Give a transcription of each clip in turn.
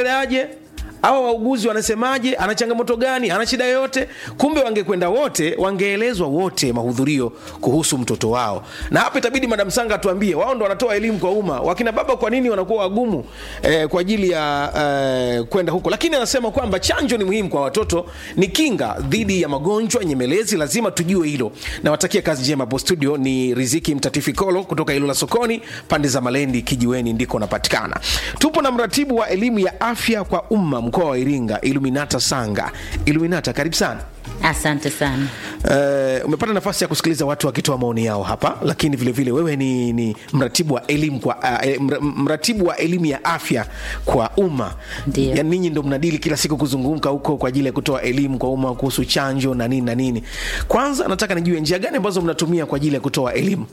anaendeleaje hawa wauguzi wanasemaje ana changamoto gani ana shida yoyote kumbe wangekwenda wote wangeelezwa wote mahudhurio kuhusu mtoto wao na hapa itabidi madam sanga atuambie wao ndo wanatoa elimu kwa umma wakina baba kwa nini wanakuwa wagumu eh, kwa ajili ya eh, kwenda huko lakini anasema kwamba chanjo ni muhimu kwa watoto ni kinga dhidi ya magonjwa nyemelezi lazima tujue hilo nawatakia kazi njema hapo studio ni riziki mtatifikolo kutoka ilula sokoni pande za malendi kijiweni ndiko napatikana tupo na mratibu wa elimu ya afya kwa umma mkoa wa iringa iluminata sanga iluminata karibu sana Asante sana. Uh, umepata nafasi ya kusikiliza watu wakitoa maoni yao hapa lakini vile vile wewe ni, ni mratibu wa elimu kwa uh, mra- mratibu wa elimu ya afya kwa umma Ndio. yani ninyi ndo mnadili kila siku kuzunguka huko kwa ajili ya kutoa elimu kwa umma kuhusu chanjo na nini na nini kwanza nataka nijue njia gani ambazo mnatumia kwa ajili ya kutoa elimu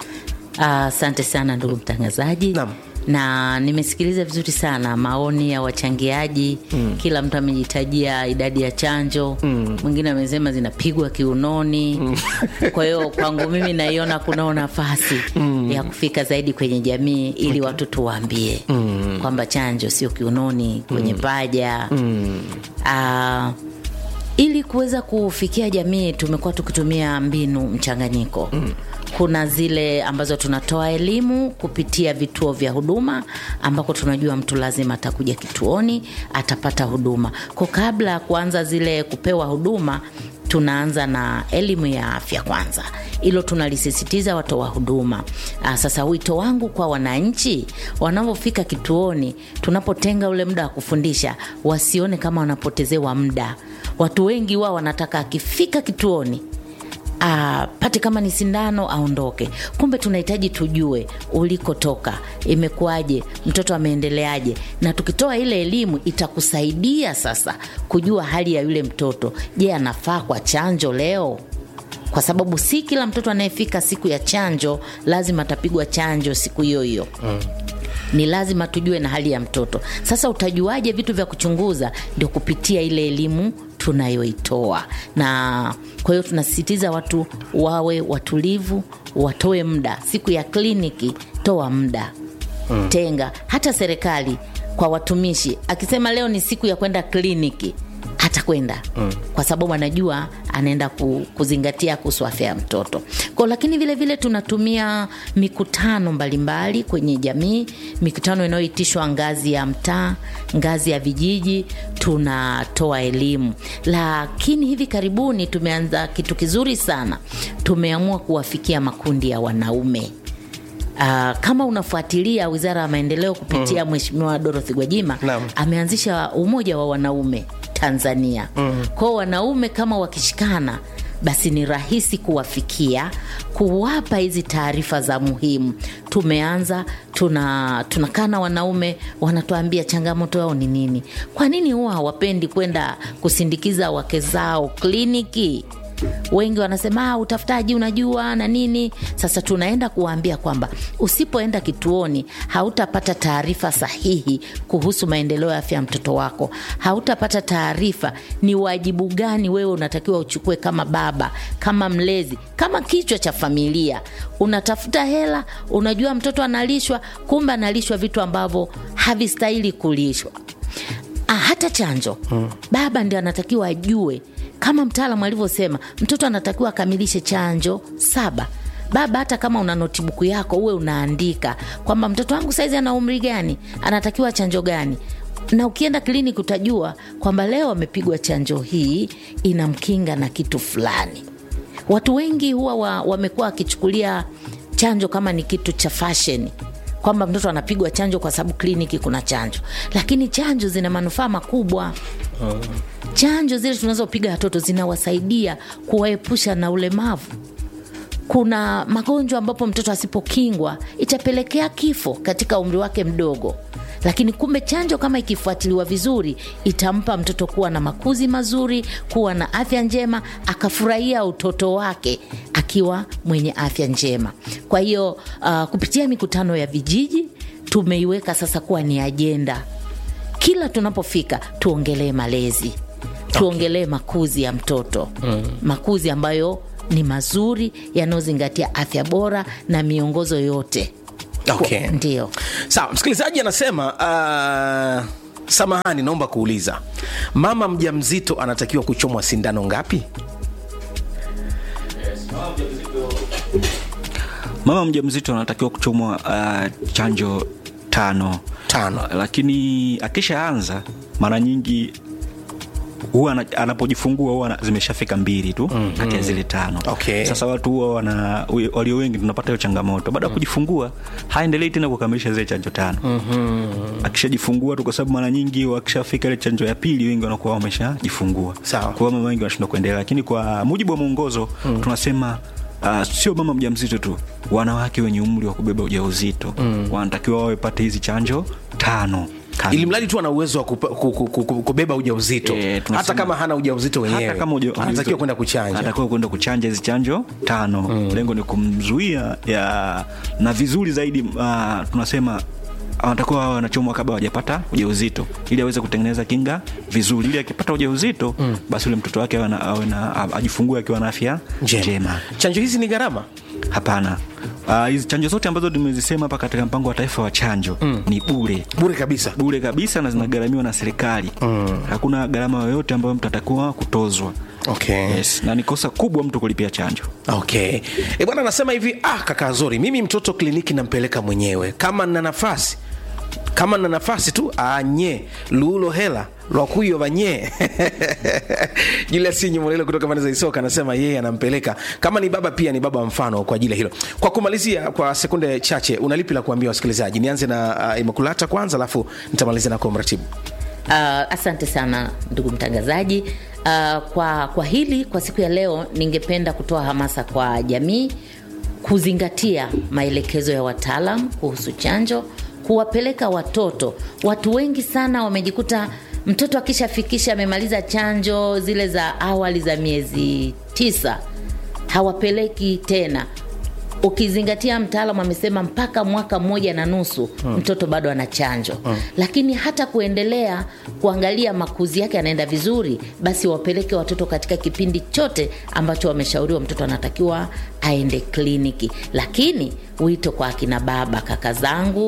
Ah, Asante sana ndugu mtangazaji. Naam. Na nimesikiliza vizuri sana maoni ya wachangiaji mm. Kila mtu amejitajia idadi ya chanjo mwingine amesema zinapigwa kiunoni mm. Kwa hiyo kwangu mimi naiona kunao nafasi mm. ya kufika zaidi kwenye jamii ili watu tuwaambie mm. kwamba chanjo sio kiunoni kwenye paja mm. Ah, ili kuweza kufikia jamii tumekuwa tukitumia mbinu mchanganyiko mm. kuna zile ambazo tunatoa elimu kupitia vituo vya huduma ambako tunajua mtu lazima atakuja kituoni atapata huduma ko kabla ya kuanza zile kupewa huduma tunaanza na elimu ya afya kwanza hilo tunalisisitiza watoa huduma Aa, sasa wito wangu kwa wananchi wanavyofika kituoni tunapotenga ule muda wa kufundisha wasione kama wanapotezewa muda watu wengi wao wanataka akifika kituoni apate kama ni sindano aondoke kumbe tunahitaji tujue ulikotoka imekuwaje mtoto ameendeleaje na tukitoa ile elimu itakusaidia sasa kujua hali ya yule mtoto je anafaa kwa chanjo leo kwa sababu si kila mtoto anayefika siku ya chanjo lazima atapigwa chanjo siku hiyo hiyo mm ni lazima tujue na hali ya mtoto sasa utajuaje vitu vya kuchunguza ndio kupitia ile elimu tunayoitoa na kwa hiyo tunasisitiza watu wawe watulivu watoe muda siku ya kliniki toa muda mm. tenga hata serikali kwa watumishi akisema leo ni siku ya kwenda kliniki hatakwenda mm. kwa sababu anajua anaenda ku, kuzingatia kuhusu afya ya mtoto ko lakini vile vile tunatumia mikutano mbalimbali kwenye jamii mikutano inayoitishwa ngazi ya mtaa ngazi ya vijiji tunatoa elimu lakini hivi karibuni tumeanza kitu kizuri sana tumeamua kuwafikia makundi ya wanaume Uh, kama unafuatilia wizara ya maendeleo kupitia mheshimiwa dorothy gwajima Naam. ameanzisha umoja wa wanaume tanzania mm. kwao wanaume kama wakishikana basi ni rahisi kuwafikia kuwapa hizi taarifa za muhimu tumeanza tuna tunakaa na wanaume wanatuambia changamoto yao ni nini kwa nini huwa hawapendi kwenda kusindikiza wake zao kliniki wengi wanasema "Ah, utafutaji unajua na nini sasa tunaenda kuwaambia kwamba usipoenda kituoni hautapata taarifa sahihi kuhusu maendeleo ya afya ya mtoto wako hautapata taarifa ni wajibu gani wewe unatakiwa uchukue kama baba kama mlezi kama kichwa cha familia unatafuta hela unajua mtoto analishwa kumbe analishwa vitu ambavyo havistahili kulishwa Ah, hata chanjo hmm. baba ndio anatakiwa ajue kama mtaalamu alivyosema mtoto anatakiwa akamilishe chanjo saba baba hata kama una notibuku yako uwe unaandika kwamba mtoto wangu saizi ana umri gani anatakiwa chanjo gani na ukienda kliniki utajua kwamba leo amepigwa chanjo hii inamkinga na kitu fulani watu wengi huwa wa- wamekuwa wakichukulia chanjo kama ni kitu cha fasheni kwamba mtoto anapigwa chanjo kwa sababu kliniki kuna chanjo lakini chanjo zina manufaa makubwa chanjo zile tunazopiga watoto zinawasaidia kuwaepusha na ulemavu kuna magonjwa ambapo mtoto asipokingwa itapelekea kifo katika umri wake mdogo lakini kumbe chanjo kama ikifuatiliwa vizuri itampa mtoto kuwa na makuzi mazuri kuwa na afya njema akafurahia utoto wake akiwa mwenye afya njema kwa hiyo uh, kupitia mikutano ya vijiji tumeiweka sasa kuwa ni ajenda kila tunapofika tuongelee malezi tuongelee makuzi ya mtoto mm. makuzi ambayo ni mazuri yanayozingatia afya bora na miongozo yote okay. ndio sawa msikilizaji anasema uh, samahani naomba kuuliza mama mjamzito anatakiwa kuchomwa sindano ngapi mama mjamzito anatakiwa kuchomwa uh, chanjo tano Tano. lakini akishaanza mara nyingi huwa ana- anapojifungua huwa ana- zimeshafika mbili tu mm, kati ya zile tano Okay. sasa watu huwa wana walio wengi tunapata hiyo changamoto baada ya kujifungua haendelei tena kukamilisha zile chanjo tano mm-hmm. akishajifungua tu kwa sababu mara nyingi wakishafika ile chanjo ya pili wengi wanakuwa wameshajifungua Sawa. kwa hiyo mama wengi wanashindwa kuendelea lakini kwa mujibu wa mwongozo mm. tunasema Uh, sio mama mjamzito tu wanawake wenye umri wa kubeba ujauzito mm. wanatakiwa wawe pate hizi chanjo tano kamili. ili mradi tu ana uwezo wa kupa- ku- ku- ku- kubeba ujauzito Eh, tunasema- hata kama hana ujauzito wenyewe hata kama uja- anatakiwa kwenda kuchanja anatakiwa kwenda kuchanja hizi chanjo tano mm. lengo ni kumzuia ya na vizuri zaidi uh, tunasema anatakiwa awe anachomwa kabla hawajapata ujauzito ili aweze kutengeneza kinga vizuri ili akipata ujauzito mm. basi ule mtoto wake awe na- awe na ajifungue akiwa na afya njema. njema chanjo hizi ni gharama hapana Ah, hizi chanjo zote ambazo tumezisema hapa katika mpango wa taifa wa chanjo mm. ni bure bure kabisa bure kabisa na zinagharamiwa na serikali mm. hakuna gharama yoyote ambayo mtu atakuwa kutozwa okay. yes. na ni kosa kubwa mtu kulipia chanjo okay e bwana anasema hivi ah kaka zori mimi mtoto kliniki nampeleka mwenyewe kama nina nafasi kama na nafasi tu anye luulo hela lwakuyo vanye julius nyumolelo kutoka pande za isoka anasema yeye anampeleka kama ni baba pia ni baba mfano kwa ajili ya hilo kwa kumalizia kwa sekunde chache unalipi la kuambia wasikilizaji nianze na uh, imakulata kwanza alafu nitamalizia nako mratibu Uh, asante sana ndugu mtangazaji. Uh, kwa, kwa hili kwa siku ya leo ningependa kutoa hamasa kwa jamii kuzingatia maelekezo ya wataalam kuhusu chanjo, kuwapeleka watoto. Watu wengi sana wamejikuta mtoto akishafikisha amemaliza chanjo zile za awali za miezi tisa hawapeleki tena ukizingatia mtaalamu amesema mpaka mwaka mmoja na nusu hmm. mtoto bado ana chanjo hmm. lakini hata kuendelea kuangalia makuzi yake yanaenda vizuri basi wapeleke watoto katika kipindi chote ambacho wameshauriwa mtoto anatakiwa aende kliniki lakini wito kwa akina baba kaka zangu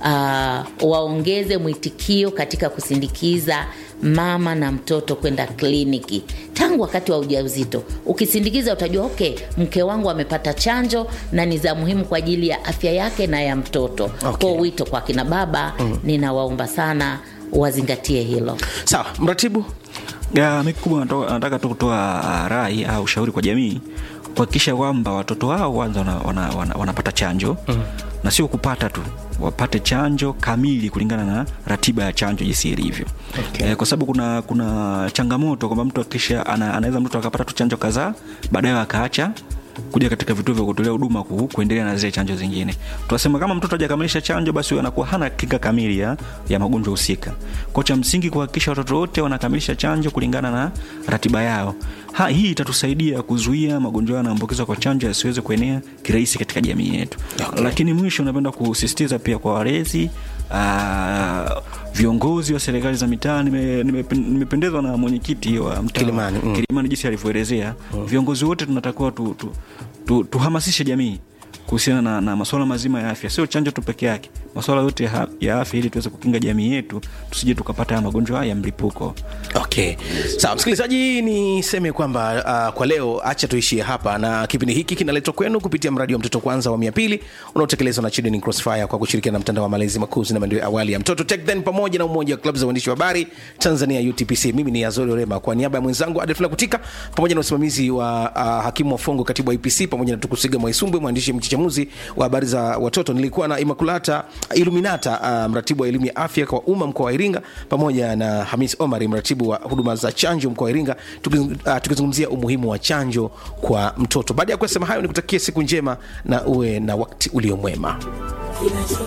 uh, waongeze mwitikio katika kusindikiza mama na mtoto kwenda kliniki tangu wakati wa ujauzito ukisindikiza utajua okay mke wangu amepata chanjo na ni za muhimu kwa ajili ya afya yake na ya mtoto Okay. kwa wito kwa kina baba mm. ninawaomba sana wazingatie hilo sawa mratibu Ya, mi kubwa nato- nataka tu kutoa ah, rai au ushauri kwa jamii kuhakikisha kwamba watoto wao kwanza wanapata wana, wana, wanapata chanjo mm. na sio kupata tu wapate chanjo kamili kulingana na ratiba ya chanjo jinsi ilivyo Okay. eh, kwa sababu kuna kuna changamoto kwamba mtu akisha ana, anaweza mtoto akapata tu chanjo kadhaa baadaye akaacha kuja katika vituo vya kutolea huduma ku, kuendelea na zile chanjo zingine tunasema kama mtoto hajakamilisha chanjo basi huyo anakuwa hana kinga kamili ya, ya magonjwa husika kwa cha msingi kuhakikisha watoto wote wanakamilisha chanjo kulingana na ratiba yao ha, hii itatusaidia kuzuia magonjwa yanaambukizwa kwa chanjo yasiweze kuenea kirahisi katika jamii yetu Okay. lakini mwisho napenda kusisitiza pia kwa walezi aa, viongozi wa serikali za mitaa nime- nimepe- nimependezwa na mwenyekiti wa mtaa Kilimani, mm. Kilimani jinsi alivyoelezea viongozi wote tunatakiwa tu, tu, tu, tuhamasishe jamii kuhusiana na, na masuala mazima ya afya sio chanjo tu peke yake masuala yote ya, ya afya ili tuweze kukinga jamii yetu tusije tukapata haya magonjwa ya mlipuko okay sawa msikilizaji niseme kwamba uh, kwa leo acha tuishie hapa na kipindi hiki kinaletwa kwenu kupitia mradi wa mtoto kwanza wa mia pili unaotekelezwa na Children in crossfire kwa kushirikiana na mtandao wa malezi makuzi na maendeleo ya awali ya mtoto TechThen pamoja na umoja wa klabu za uandishi wa habari tanzania utpc mimi ni azori orema kwa niaba ya mwenzangu adefla kutika pamoja na usimamizi wa uh, hakimu wa fongo katibu wa ipc pamoja na tukusiga mwaisumbwe mwandishi mchichamuzi wa habari za watoto nilikuwa na imakulata iluminata uh, mratibu wa elimu ya afya kwa umma mkoa wa iringa pamoja na hamis omari mratibu wa huduma za chanjo mkoa wa iringa tukiz- uh, tukizungumzia umuhimu wa chanjo kwa mtoto baada ya kusema hayo nikutakia siku njema na uwe na wakati uliomwema